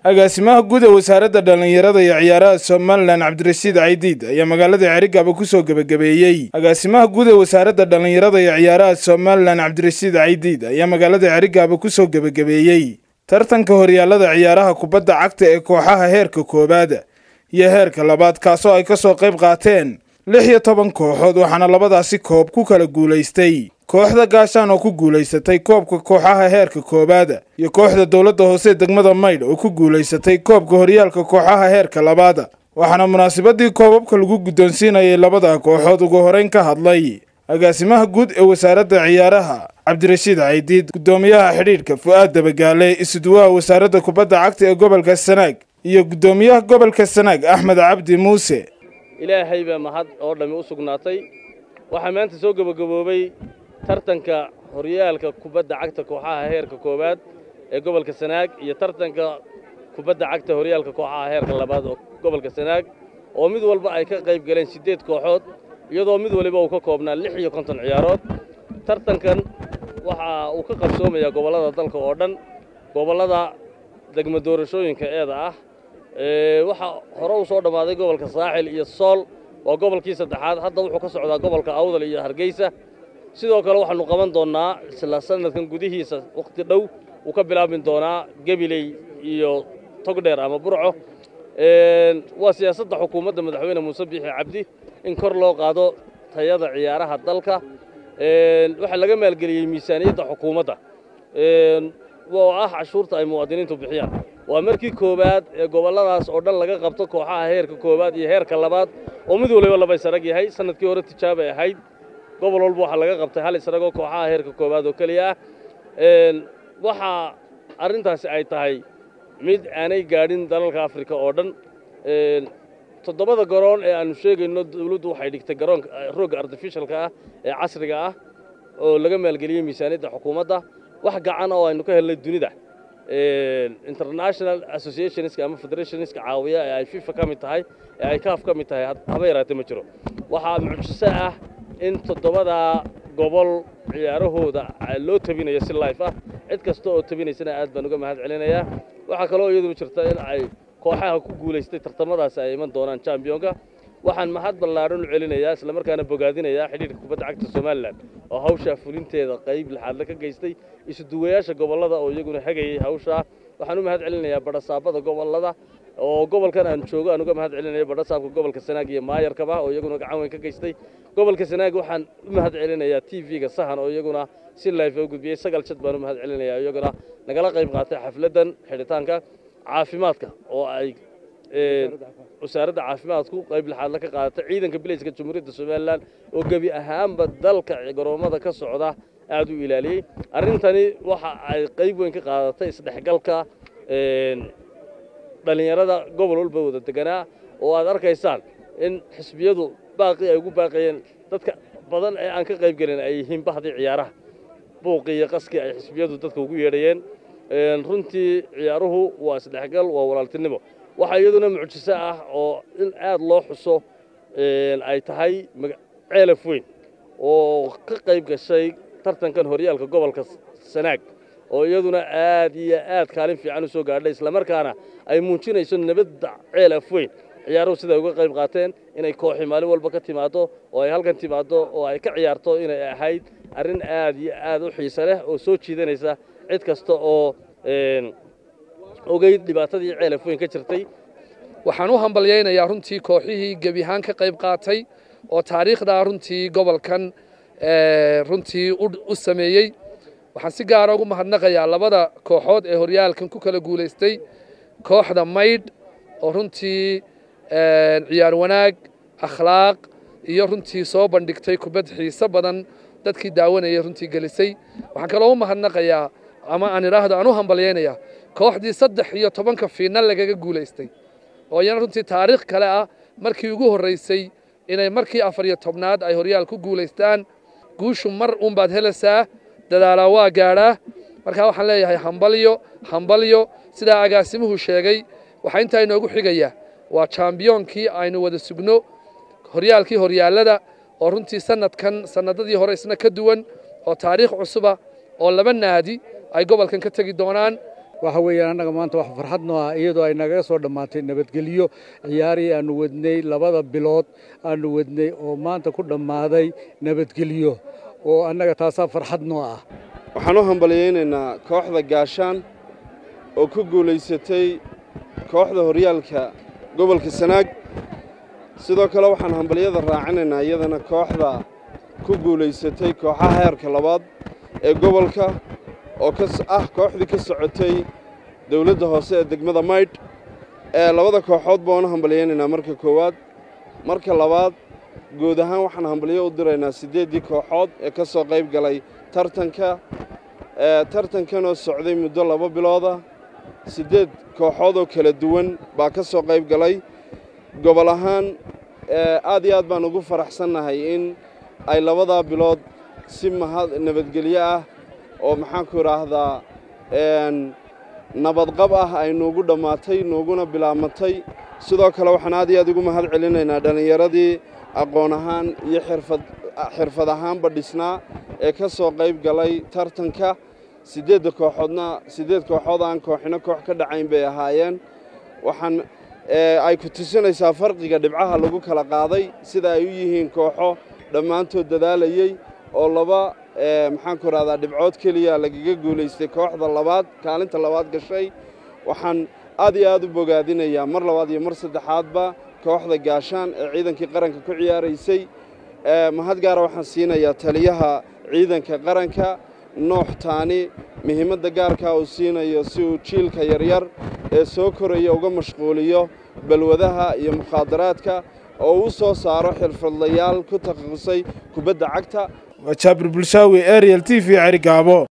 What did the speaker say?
agaasimaha guud ee wasaaradda dhallinyarada iyo ciyaaraha somalilan cabdirashiid caydiid ayaa magaalada cerigaba ku soo gebagabeeyey agaasimaha guud ee wasaaradda dhallinyarada iyo ciyaaraha somalilan cabdirashiid caydiid ayaa magaalada cerigaba ku soo gebagabeeyey tartanka horyaallada ciyaaraha kubadda cagta ee kooxaha heerka koowaada iyo heerka labaad kaasoo ay ka soo qayb qaateen lix iyo toban kooxood waxaana labadaasi koob ku kala guulaystay kooxda gaashaan oo ku guulaysatay koobka kooxaha heerka koowaada iyo kooxda dowladda hoose degmada maydh oo ku guulaysatay koobka horyaalka kooxaha heerka labaada waxaana munaasabadii koobabka lagu guddoonsiinayay labada kooxood ugu horeyn ka hadlay agaasimaha guud ee wasaaradda ciyaaraha cabdirashiid caydiid guddoomiyaha xidhiidhka fu'aad dabagaale isuduwaha wasaaradda kubadda cagta ee gobolka sanaag iyo guddoomiyaha gobolka sanaag axmed cabdi muuse ilaahay baa mahad oo dhammi u sugnaatay waxaa maanta soo gebagaboobay tartanka horyaalka kubadda cagta kooxaha heerka koowaad ee gobolka sanaag iyo tartanka kubadda cagta horyaalka kooxaha heerka labaad oo gobolka sanaag oo mid walba ay ka qayb galeen siddeed kooxood iyadoo mid waliba uu ka koobnaa lix iyo konton ciyaarood tartankan waxa uu ka qabsoomayaa gobollada dalka oo dhan gobollada degmo doorashooyinka eeda ah waxaa hore u soo dhammaaday gobolka saaxil iyo sool waa gobolkii saddexaad hadda wuxuu ka socdaa gobolka awdal iyo hargeysa sidoo kale waxaannu qaban doonnaa isla sannadkan gudihiisa wakhti dhow wuu ka bilaabmi doonaa gebiley iyo togdheer ama burco waa siyaasadda xukuumadda madaxweyne muuse biixi cabdi in kor loo qaado tayada ciyaaraha dalka waxaa laga maalgeliyey miisaaniyadda xukuumadda oo ah cashuurta ay muwaadiniintu bixiyaan waa markii koowaad ee gobolladaas oo dhan laga qabto kooxaha heerka koowaad iyo heerka labaad oo mid waliba laba isarag yahay sannadkii hore tijaabay ahayd gobol walba waxaa laga qabtay hal isaragoo kooxaha heerka koowaad oo keliya ah waxaa arrintaasi ay tahay mid aanay gaadhin dalalka afrika oo dhan toddobada garoon ee aannu sheegayno dawladdu waxay dhigtay garoonka roogga artificialka ah ee casriga ah oo laga maalgeliyey miisaaniyadda xukuumadda wax gacan oo aynu ka helnay dunida international associationska ama federationska caawiya ee ay fifa ka mid tahay ee ay kaaf ka mid tahay haba yaraatee ma jiro waxaa mucjiso ah in toddobadaa gobol ciyaarahooda loo tabinayo si life ah cid kasta oo tabinaysana aad baan uga mahad celinayaa waxaa kaloo iyaduna jirta in ay kooxaha ku guulaystay tartamadaasi ay iman doonaan chambionka waxaan mahad ballaadhan u celinayaa islamarkaana bogaadinayaa xidhiidhka kubadda cagta somalilan oo hawshaa fulinteeda qayb laxaadle ka geystay isuduwayaasha gobollada oo iyaguna hagayey hawshaa waxaan u mahad celinayaa badhasaabada gobollada oo gobolkan aan joogo aan uga mahad celinaya badhasaabka gobolka sanaag iyo maayarkaba oo iyaguna gacan weyn ka geystay gobolka sanaag waxaan u mahad celinayaa t v-ga sahan oo iyaguna si life u gudbiyey sagal jad baan u mahad celinayaa iyaguna nagala qayb qaatay xafladdan xidhitaanka caafimaadka oo ay wasaaradda caafimaadku qayb laxaadla ka qaadatay ciidanka bilayska jamhuuriyadda somalilan oo gebi ahaanba dalka garoommada ka socda aad u ilaaliyey arrintani waxa ay qayb weyn ka qaadatay isdhexgalka dhallinyarada gobol walba wada deganaa oo aad arkaysaan in xisbiyadu baaqii ay ugu baaqayeen dadka badan ee aan ka qayb gelin ay yihiin bahdii ciyaaraha buuqii iyo qaskii ay xisbiyadu dadka ugu yeedhayeen runtii ciyaaruhu waa isdhexgal waa walaaltinimo waxaa iyaduna mucjiso ah oo in aad loo xuso ay tahay ceelaf weyn oo ka qayb gashay tartankan horyaalka gobolka sanaag oo iyaduna aad iyo aad kaalin fiican u soo gaadhay islamarkaana ay muujinayso nabadda ceelaf weyn ciyaaruhu siday uga qayb qaateen inay kooxi maalin walba ka timaaddo oo ay halkan timaaddo oo ay ka ciyaarto inay ahayd arrin aad iyo aad u xiise leh oo soo jiidanaysa cid kasta oo ogeyd dhibaatadii ceelaf weyn ka jirtay waxaan u hambalyaynayaa runtii kooxihii gebihaan ka qayb qaatay oo taariikhdaa runtii gobolkan runtii u sameeyey waxaan si gaara ugu mahadnaqayaa labada kooxood ee horyaalkan ku kala guulaystay kooxda maydh oo runtii ciyaar wanaag akhlaaq iyo runtii soo bandhigtay kubad xiiso badan dadkii daawanayay runtii gelisay waxaan kaloo u mahadnaqayaa ama aan idhaahdo aan u hambalyaynayaa kooxdii saddex iyo tobanka fiinal lagaga guulaystay oo iyana runtii taariikh kale ah markii ugu horraysay inay markii afar iyo tobnaad ay horyaal ku guulaystaan guushu mar uunbaad helaysaa dadaalaa waa gaadhaa markaa waxaan leeyahay hambalyo hambalyo sidaa agaasimuhu sheegay waxaa intaa inoogu xigaya waa jambiyoonkii aynu wada sugno horyaalkii horyaallada oo runtii sannadkan sannadadii hore isna ka duwan oo taariikh cusuba oo laba naadi ay gobolkan ka tegi doonaan waxa weeyaan annaga maanta wax farxad noo ah iyadoo ay nagaga soo dhammaatay nabadgelyo ciyaarihii aanu wadnay labada bilood aanu wadnay oo maanta ku dhammaaday nabadgelyo oo annaga taasaa farxad noo ah waxaan u hambalyaynaynaa kooxda gaashaan oo ku guulaysatay kooxda horyaalka gobolka sanaag sidoo kale waxaan hambalyada raacinaynaa iyadana kooxda ku guulaysatay kooxaha heerka labaad ee gobolka oo ka ah kooxdii ka socotay dawladda hoose ee degmada maydh ee labada kooxood baan u hambalyaynaynaa marka koowaad marka labaad guud ahaan waxaan hambalyo u diraynaa siddeeddii kooxood ee ka soo qayb galay tartanka tartankanoo socday muddo laba bilooda siddeed kooxood oo kala duwan baa ka soo qayb galay gobol ahaan aad iyo aad baan ugu faraxsannahay in ay labadaa bilood si mahad nabadgelyo ah oo maxaanku idhaahdaa nabadqab ah ay nuugu dhammaatay nuuguna bilaabmatay sidoo kale waxaan aad iyo aad ugu mahad celinaynaa dhallinyaradii aqoon ahaan iyo xirfad xirfad ahaanba dhisnaa ee ka soo qayb galay tartanka siddeedda kooxoodna siddeed kooxood aan kooxino koox ka dhacayn bay ahaayeen waxaan ay ku tusinaysaa farqiga dhibcaha lagu kala qaaday sida ay u yihiin kooxo dhammaantood dadaalayey oo laba maxaanku idhahdaa dhibcood keliya lagaga guulaystay kooxda labaad kaalinta labaad gashay waxaan aad iyo aad u bogaadinayaa mar labaad iyo mar saddexaadba kooxda gaashaan ee ciidankii qaranka ku ciyaaraysay mahad gaara waxaan siinayaa taliyaha ciidanka qaranka noox taani muhiimadda gaarkaa uu siinayo si uu jiilka yaryar ee soo koraya uga mashquuliyo balwadaha iyo mukhaadaraadka oo uu soo saaro xirfadlayaal ku takhasusay kubadda cagta waa jaabir bulshaawi ariel t v cerigaabo